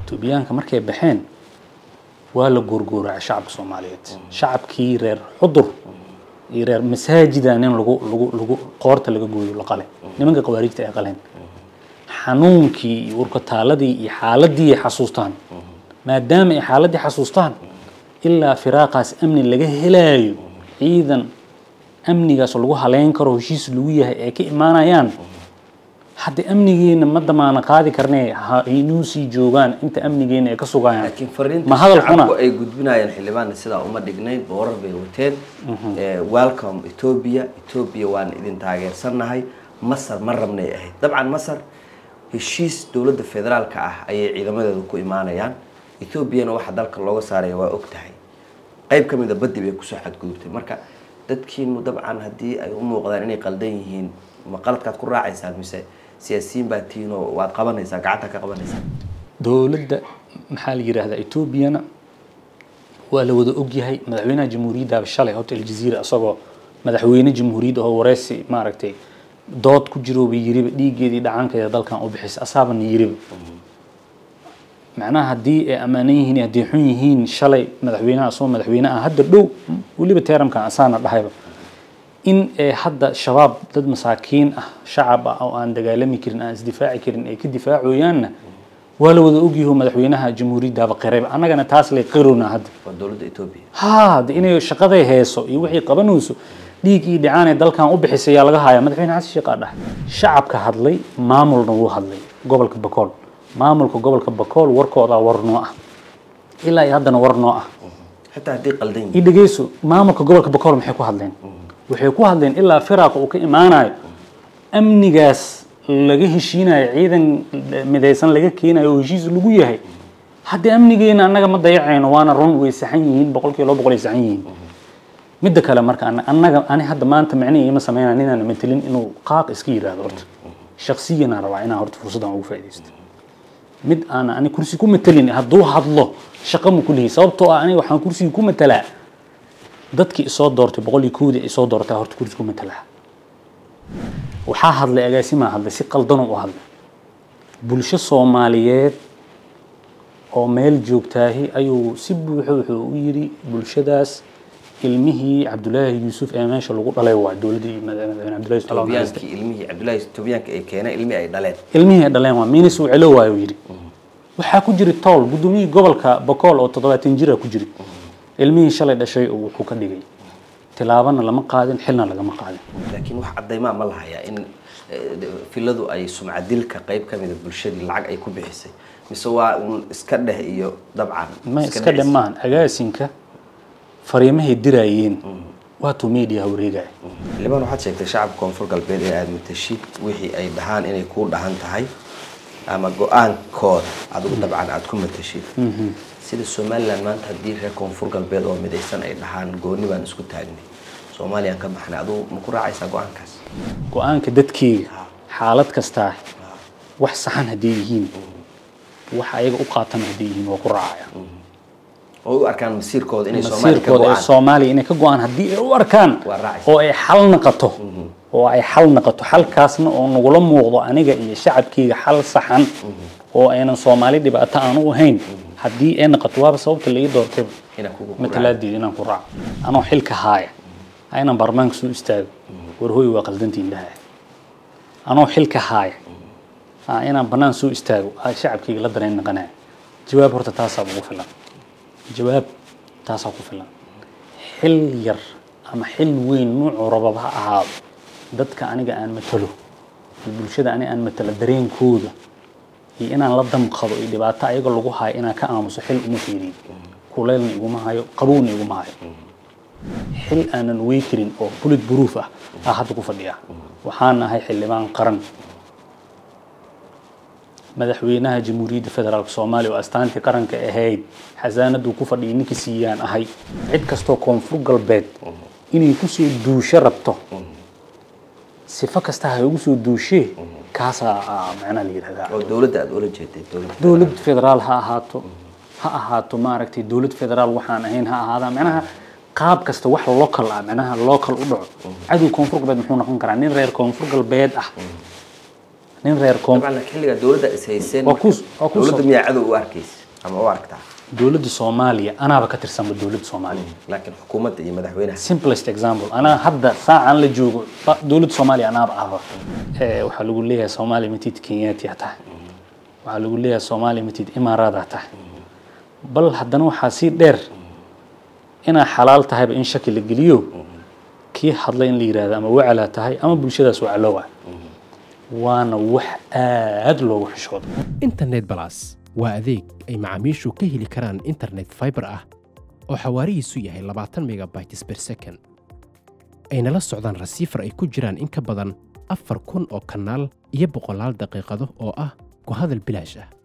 etoobiyaanka markay baxeen waa la goorgooracay shacabka soomaaliyeed shacabkii reer xudur iyo reer masaajida nin lagu lagu lagu qoorta laga gooyo la qale nimanka khawaarijta ay qaleen xanuunkii iyo urkataaladii iyo xaaladii ay xasuustaan maadaama ay xaaladii xasuustaan ilaa firaaqaas amni laga helaayo ciidan amnigaas lagu haleyn karo heshiis lagu yahay ay ka imaanayaan hadda amnigeena ma damaana qaadi karnee ha inuu sii joogaan inta amnigeena ay ka sugayaan laakiin fariinta ma hadal xuna shacabku ay gudbinayaan xildhibaanna sidaa uma dhignayn boorar bay wateen Eh, welcome ethiopia ethiopia waan idin taageersannahay masar ma rabnay ahayd dabcan masar heshiis dowladda federaalka ah ayay ciidamadeedu ku imaanayaan ethoobiana waxa dalka looga saaraya waa og tahay qayb ka mid a baddi bay kusoo xadgudubtay marka dadkiinu dabcan haddii ay u muuqdaan inay qaldan yihiin ma qaladkaad ku raacaysaan mise siyaasiyiin baa tihiin oo waad qabanaysaa gacanta ka qabanaysaa dowladda maxaa la yidhaahdaa etoobiyana waa la wada ogyahay madaxweynaha jamhuuriyadda shalay horta aljaziira isagoo madaxweyne jamhuuriyadda oo wareysi maaragtay dood ku jirooba yiriba dhiiggeedii dhacankeeda dalkan u bixisay asaabana yiriba macnaha haddii ay ammaanan yihiin iyo haddii xun yihiin shalay madaxweynaha asagoo madaxweyne ah hadda dhow weliba teeramkan asaana dhahayba in ee hadda shabaab dad masaakiin ah shacab ah oo aan dagaalami karin aan isdifaaci karin ay ka difaacoyaanna waa la wada ogyaho madaxweynaha jamhuuriyaddaaba qirayba annagana taas lay qirowna hadda waa dowladda ethiopia haa de inay shaqaday heeso iyo wixii qabanayso dhiig iyo dhicaan ee dalkan u bixisay yaa laga hayaa madaxweyne xasan sheekh aa dhahay shacabka hadlay maamulna wuu hadlay gobolka bakool maamulka gobolka bakool warkoodaa war noo ah ilaa iyo haddana war noo ah xitaa haddii qaldan yihiin i dhegeyso maamulka gobolka bakool maxay ku hadleen waxay ku hadleen ilaa firaaqa uu ka imaanayo amnigaas laga heshiinayo ciidan midaysan laga keenayo oo heshiis lagu yahay haddii amnigeena annaga ma dayacayno waana run way saxan yihiin boqolkiiba laba boqol ay saxan yihiin midda kale marka ana- annaga ani hadda maanta micnihi ima sameynaya ninaan matelin inuu qaaq iska yidhaahdo horta shaksiyanaan rabaa inaan horta fursaddan ugu faaidaysto mid aan ani kursi ku matelin hadduu hadlo shaqo ma kulihi sababtoo ah aniga waxaan kursiga ku matelaa dadkii isoo doortay boqol iyo kowdii ay soo doortay horta kursi ku matelaa waxaa hadlay agaasimaa hadlay si qaldanoo u hadlay bulsho soomaaliyeed oo meel joogtaahi ayuu si buuxo wuxuu u yidhi bulshadaas ilmihii cabdulaahi yuusuf ee meesha lagu dhalay waa dowladdii madaxweyne cabdulaahi yusuf Allah ha naxariiste. toobiyaankii ilmihii cabdullaahi toobiyaanka ay keeneen ilmi ay dhaleen ilmihii ay dhaleen waa minis uu celo waayo yidhi waxaa ku jiri tool guddoomiyihii gobolka bakool oo toddobaatan jira ku jiri ilmihii shalay dhashay oo wuxuu ka dhigay tilaabana lama qaadin xilna lagama qaadin laakiin wax caddaymaa ma lahayaa in eh, filadu ay sumcadilka qayb ka mida bulshadii lacag ay ku bixisay mise waa un iska dheh iyo dabcan ma iska dhammaan agaasinka fariimahay diraayeen waatuu media wareegaya xildhibaan waxaad sheegtay shacabka koonfur galbeed ee aada matashid wixii ay dhahaan inay kuu dhahan tahay ama go-aankooda adigu dabcan aada ku matashid sida somalilan maanta haddii reer koonfur galbeed oo midaysan ay dhahaan gooni baan isku taagnay soomaaliyaan ka baxnay adigu ma ku raacaysaa go-aankaas go-aanka dadkeyga xaalad kastaa wax saxan hadday yihiin wax ayaga u qaatan hadday yihiin waa ku raacaya oo u arkaan masiirkooda inay soomaaliya ka masiirkooda ee go-aan soomaaliya inay ka go-aan haddii ay u arkaan Waa raacaysa. oo ay xal naqato oo ay xal naqato xalkaasna oo nagula muuqdo aniga iyo shacabkeyga xal saxan oo aynan soomaali dhibaato aan u ahayn haddii ay naqato waaba sababta laii doortayba inaa kugu ku matalaadeed inaan ku raaco anoo xilka haaya ha inaan baarlamaanka soo istaago war hooy waa qaldantiin dhaha anoo xilka haaya ha inaan bannaan soo istaago ha shacabkeyga la dareen naqanaya jawaab horta taasaa ugu filan jawaab taasaa ku filan xil yar ama xil weyn nuucuu rababa ha ahaado dadka aniga aan matalo iyo bulshada aniga aan matalo dareenkooda iyo inaan la damqado iyo dhibaato ayaga lagu hayo inaan ka aamuso xil uma fiiriyo kuleylna iguma hayo qabowna iguma hayo xil aanan wey karin oo bullet proof ah aa hadda ku fadhiya waxaan ahay xildhibaan qaran madaxweynaha jamhuuriyadda federaalk soomaaliya oo astaantii qaranka ahayd xasaanaduu ku fadhiyay ninka siiyaan ahay cid kastoo koonfur galbeed inay kusoo duusho rabto sifo kasta ha ugu soo duushee kaasaa ah, macnaha la yidhahdaa oo dowladda aada ula jeeday dowladda dowlad federaal ha ahaato ha ahaato maaragtay dowlad federaal waxaan ahayn ha ahaada macnaha qaab kasta wax local ah macnaha local u dhaco cadow koonfur galbeed muxuu noqon karaa nin reer koonfur galbeed ah nin reer koon dabcan xilliga dowladda is hayseen Waa ku- waa ku dowladda soo- miyaa cadow u arkaysa ama u aragtaa dowladda soomaaliya anaaba ka tirsanba dowladda soomaaliya laakiin xukuumadda iyo madaxweynaha simplest example anaa hadda saacan la joogo ba- dowladda soomaaliya anaaba ahba Eh, waxaa lagu leeyahay soomaaliya matid kenyaatiya tahay waxaa lagu leeyahay soomaaliya matid imaaraada tahay bal haddana waxaa sii dheer inaa xalaal tahayba in shaki la geliyo kii hadlay in la yidhaahdo ama wacalaa tahay ama bulshadaas wacaloowa waana wax aad loogu xishoodo internet balas waa adeeg ay macaamiishu ka heli karaan internet fiber ah oo xawaarihiisu yahay labaatan megabytes per second ayna la socdaan rasiifar ay ku jiraan in ka badan afar kun oo kanaal iyo boqolaal daqiiqado oo ah ku hadal bilaash ah